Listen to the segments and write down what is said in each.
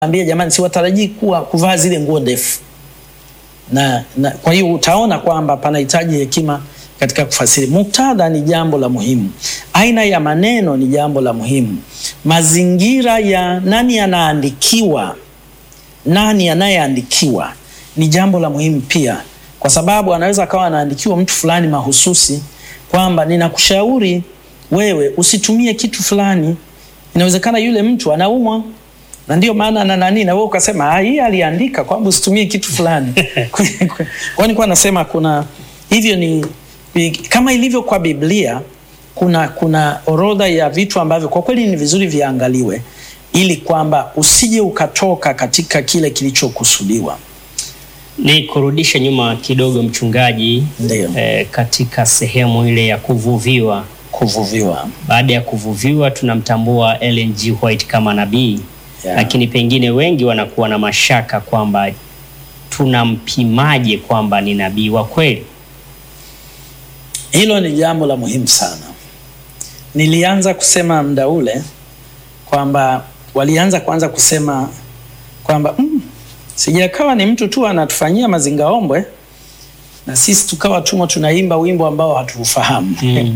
ambia jamani, siwatarajii kuwa kuvaa zile nguo ndefu na, na kwa hiyo utaona kwamba panahitaji hekima katika kufasiri. Muktadha ni jambo la muhimu, aina ya maneno ni jambo la muhimu, mazingira ya nani anaandikiwa, nani anayeandikiwa ni jambo la muhimu pia, kwa sababu anaweza akawa anaandikiwa mtu fulani mahususi kwamba ninakushauri wewe usitumie kitu fulani. Inawezekana yule mtu anaumwa na ndio maana na nani na wewe ukasema hii aliandika kwamba usitumie kitu fulani. Kwa nini kwa nasema kuna hivyo ni kama ilivyo kwa Biblia kuna kuna orodha ya vitu ambavyo kwa kweli ni vizuri viangaliwe ili kwamba usije ukatoka katika kile kilichokusudiwa. Ni kurudisha nyuma kidogo mchungaji, eh, katika sehemu ile ya kuvuviwa. Kuvuviwa, baada ya kuvuviwa tunamtambua Ellen G. White kama nabii Yeah. Lakini pengine wengi wanakuwa na mashaka kwamba tunampimaje kwamba ni nabii wa kweli? Hilo ni jambo la muhimu sana. Nilianza kusema muda ule kwamba walianza kwanza kusema kwamba mm, sijakawa ni mtu tu anatufanyia mazingaombwe na sisi tukawa tumo tunaimba wimbo ambao hatuufahamu Mm.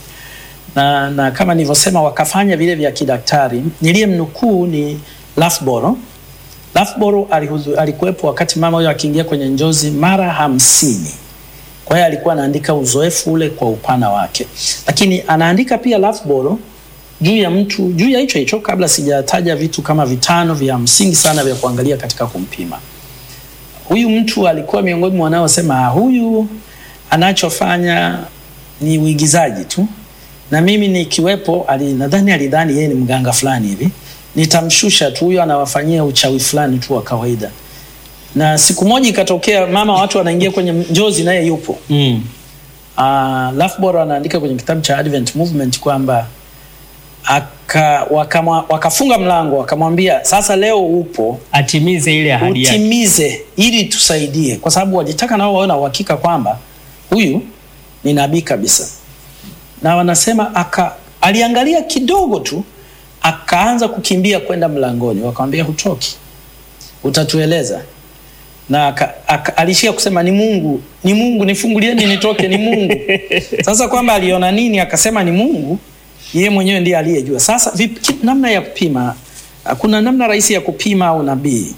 na, na kama nilivyosema wakafanya vile vya kidaktari. Niliyemnukuu ni Lafboro. Lafboro alihuzu- alikuwepo wakati mama huyo akiingia kwenye njozi mara hamsini. Kwa hiyo alikuwa anaandika uzoefu ule kwa upana wake, lakini anaandika pia Lafboro juu ya mtu juu ya hicho hicho, kabla sijataja vitu kama vitano vya msingi sana vya kuangalia katika kumpima huyu mtu. Alikuwa miongoni mwa wanaosema "Ah, huyu anachofanya ni uigizaji tu na mimi nikiwepo, ali, nadhani alidhani yeye ni mganga fulani hivi, nitamshusha tu, huyo anawafanyia uchawi fulani tu wa kawaida. Na siku moja ikatokea, mama watu wanaingia kwenye njozi, naye yupo. Mm. Uh, Lafboro anaandika kwenye kitabu cha Advent Movement kwamba aka, wakamwa, wakafunga mlango wakamwambia, sasa leo upo Atimize ile ahadi yake. utimize ili tusaidie, kwa sababu walitaka nao wawe na uhakika kwamba huyu ni nabii kabisa. Na wanasema aka, aliangalia kidogo tu akaanza kukimbia kwenda mlangoni, wakamwambia hutoki, utatueleza. Na aka, aka, alishia kusema ni Mungu, ni Mungu, nifungulieni nitoke, ni Mungu. Sasa kwamba aliona nini akasema ni Mungu, yeye mwenyewe ndiye aliyejua. Sasa vipi, ki- namna ya kupima, kuna namna rahisi ya kupima unabii.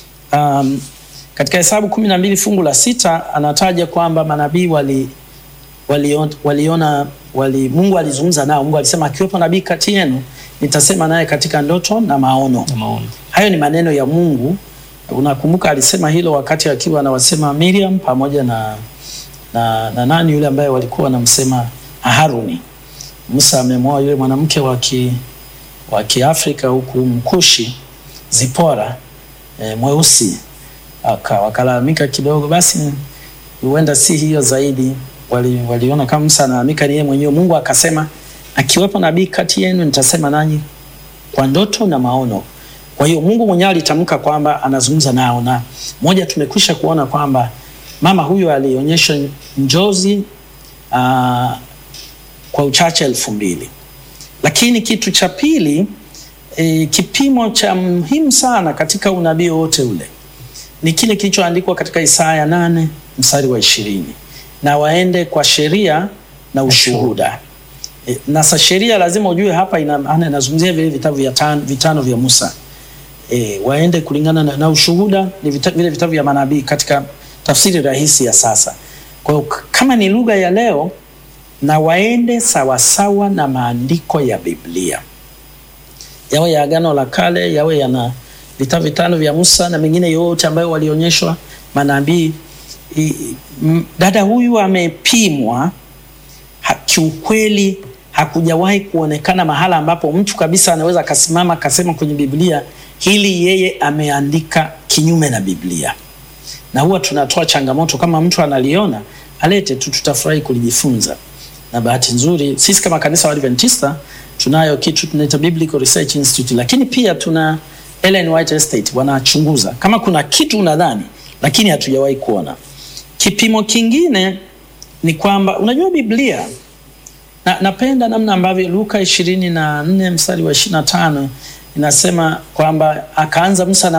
Um, katika Hesabu kumi na mbili fungu la sita anataja kwamba manabii wali, waliona, waliona wali, Mungu alizungumza nao. Mungu alisema akiwepo nabii kati yenu nitasema naye katika ndoto na maono. Na maono. Hayo ni maneno ya Mungu. Unakumbuka alisema hilo wakati akiwa anawasema Miriam pamoja na, na, na nani yule ambaye walikuwa wanamsema Haruni. Musa amemwoa yule mwanamke wa ki- wa Kiafrika huku Mkushi Zipora e, mweusi Aka- wakalalamika kidogo, basi huenda si hiyo zaidi. Wali, waliona kama Musa analalamika ni yeye mwenyewe. Mungu akasema akiwepo nabii kati yenu nitasema nanyi kwa ndoto na maono. Kwa hiyo Mungu mwenyewe alitamka kwamba anazungumza nao, na moja tumekwisha kuona kwamba mama huyu alionyesha njozi aa, kwa uchache elfu mbili. Lakini kitu cha pili e, kipimo cha muhimu sana katika unabii wote ule ni kile kilichoandikwa katika Isaya nane mstari wa ishirini na waende kwa sheria na ushuhuda. E, na sa sheria lazima ujue hapa ina maana inazungumzia vile vitabu vya tan, vitano vya Musa. E, waende kulingana na, na ushuhuda ni vita, vile vitabu vya manabii katika tafsiri rahisi ya sasa. Kwa hiyo k- kama ni lugha ya leo na waende sawasawa na maandiko ya Biblia, yawe ya Agano la Kale, yawe yana vitabu vitano vya Musa na mengine yote ambayo walionyeshwa manabii. I- m- Dada huyu amepimwa ha, kiukweli hakujawahi kuonekana mahala ambapo mtu kabisa anaweza akasimama akasema kwenye Biblia hili yeye ameandika kinyume na Biblia. Na huwa tunatoa changamoto kama mtu analiona alete tu, tutafurahi kulijifunza. Na bahati nzuri sisi kama kanisa wa Adventista tunayo kitu tunaita Biblical Research Institute, lakini pia tuna Ellen White Estate wanachunguza kama kuna kitu unadhani, lakini hatujawahi kuona. Kipimo kingine ni kwamba unajua Biblia na, napenda namna ambavyo Luka ishirini na nne mstari wa ishirini na tano inasema kwamba akaanza Musa na